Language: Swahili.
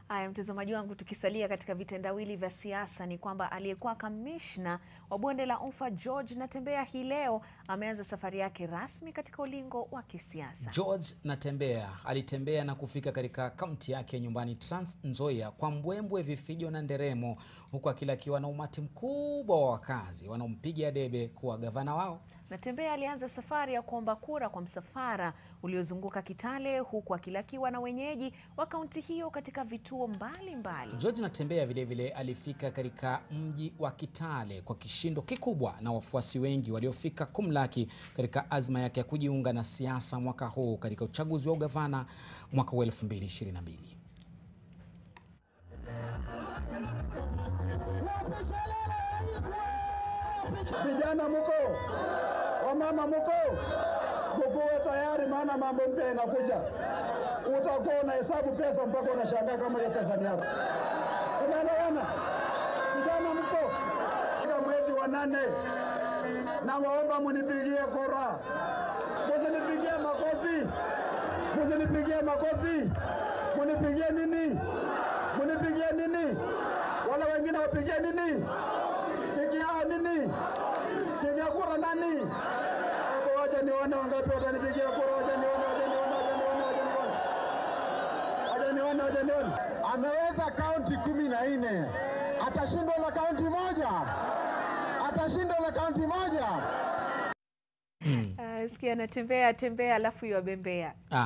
Haya, mtazamaji wangu, tukisalia katika vitendawili vya siasa ni kwamba aliyekuwa kamishna wa bonde la Ufa George Natembeya hii leo ameanza safari yake rasmi katika ulingo wa kisiasa. George Natembeya alitembea na kufika katika kaunti yake nyumbani Trans Nzoia kwa mbwembwe, vifijo na nderemo, huku akilakiwa na umati mkubwa wa wakazi wanaompigia debe kuwa gavana wao. Natembeya alianza safari ya kuomba kura kwa msafara uliozunguka Kitale huku akilakiwa na wenyeji wa kaunti hiyo katika vituo mbalimbali mbali. George Natembeya vilevile alifika katika mji wa Kitale kwa kishindo kikubwa na wafuasi wengi waliofika kumlaki katika azma yake ya kujiunga na siasa mwaka huu katika uchaguzi wa ugavana mwaka wa 2022. Vijana muko, wamama muko, mukuwe tayari, maana mambo mpya inakuja. Utakuwa unahesabu pesa mpaka unashangaa kama hiyo pesa ni yako. Tunaelewana? Vijana muko, katika mwezi wa nane, na waomba munipigie kura, musinipigie makofi, musinipigie makofi, munipigie nini? Munipigie nini? Wala wengine wapigie nini? Pigia nini? Pigia kura nani? Hapo wacha nione wangapi watanipigia kura. Wacha nione, wacha nione, wacha nione, wacha nione. Wacha nione, wacha nione. Ameweza kaunti kumi na nne. Atashindwa na kaunti moja? Atashindwa na kaunti moja? Uh, sikia Natembeya tembea alafu iwabembea